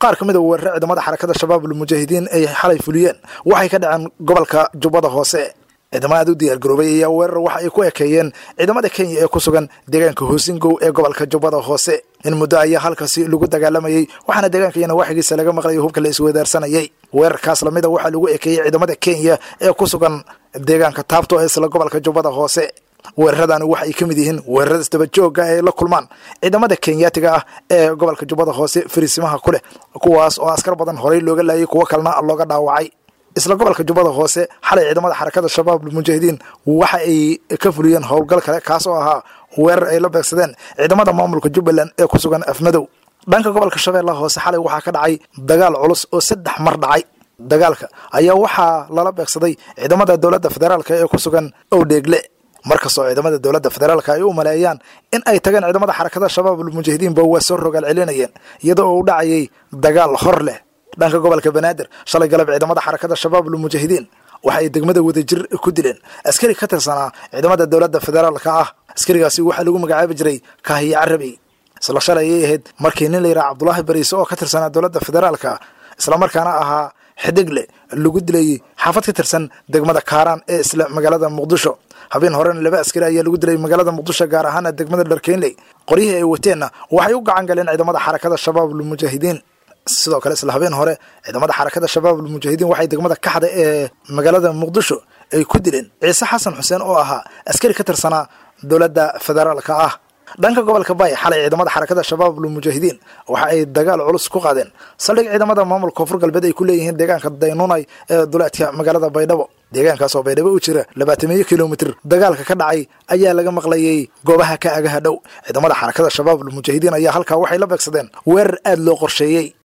qaar ka mid a weerare ciidamada xarakada shabaab almujaahidiin ay xalay fuliyeen waxay ka dhaceen gobolka jubbada hoose ciidamo aad u diyaargaroobay ayaa weerar waxa ay ku ekeeyeen ciidamada kenya ee ku sugan deegaanka hoosingow ee gobolka jubbada hoose in muddo ayaa halkaasi lagu dagaalamayey waxaana deegaanka iyana waxigiisa laga maqlayay hubka la isweydaarsanayay weerarkaas lamida waxaa lagu ekeeyey ciidamada kenya ee ku sugan deegaanka taabto ee isla gobolka jubbada hoose weeraradani waxa ay ka mid yihiin weerarada isdaba joogga ay la kulmaan ciidamada kenyaatiga ah ee gobolka jubbada hoose fariisimaha ku leh kuwaas oo askar badan horey looga laayay kuwo kalena looga dhaawacay isla gobolka jubbada hoose xalay ciidamada xarakada shabaab almujaahidiin waxa ay ka fuliyeen howlgal kale kaas oo ahaa weerar ay la beegsadeen ciidamada maamulka jubbaland ee ku sugan afmadow dhanka gobolka shabeellaha hoose xalay waxaa ka dhacay dagaal culus oo saddex mar dhacay dagaalka ayaa waxaa lala beegsaday ciidamada dowladda federaalk ee ku sugan owdheegle markastoo ciidamada dowladda federaalka ay u maleeyaan in ay tageen ciidamada xarakada shabaab almujaahidiinba waa soo rogaal celinayeen iyadoo uu dhacayay dagaal hor leh dhanka gobolka banaadir shalay galab ciidamada xarakada shabaab almujaahidiin waxa ay degmada wadajir ku dileen askari ka tirsanaa ciidamada dowladda federaalka ah askarigaasi waxaa lagu magacaabi jiray kaahiye carabi isla shalay ayay ahayd markii nin la yidhaha cabdulaahi bariise oo ka tirsanaa dowladda federaalka islamarkaana ahaa xidigle lagu dilay xaafad ka tirsan degmada kaaraan ee isla magaalada muqdisho habeen horena laba askari ayaa lagu dilay magaalada muqdisho gaar ahaana degmada dharkeynley qoryihii ay wateenna waxay u gacan galeen ciidamada xarakada shabaab almujaahidiin sidoo kale isla habeen hore ciidamada xarakada shabaab almujaahidiin waxay degmada kaxda ee magaalada muqdisho ay ku dileen ciise xasan xuseen oo ahaa askari ka tirsanaa dowladda federaalka ah dhanka gobolka bay xalay ciidamada xarakada shabaab almujaahidiin waxa ay dagaal culus ku qaadeen saldhig ciidamada maamulka koonfur galbeed ay ku leeyihiin deegaanka daynunay ee duleedka magaalada baydhabo deegaankaas oo baydhabo u jira labaatamiyo kilomitir dagaalka ka dhacay ayaa laga maqlayay goobaha ka agaha dhow ciidamada xarakada shabaab almujaahidiin ayaa halkaa waxay la beegsadeen weerar aad loo qorsheeyey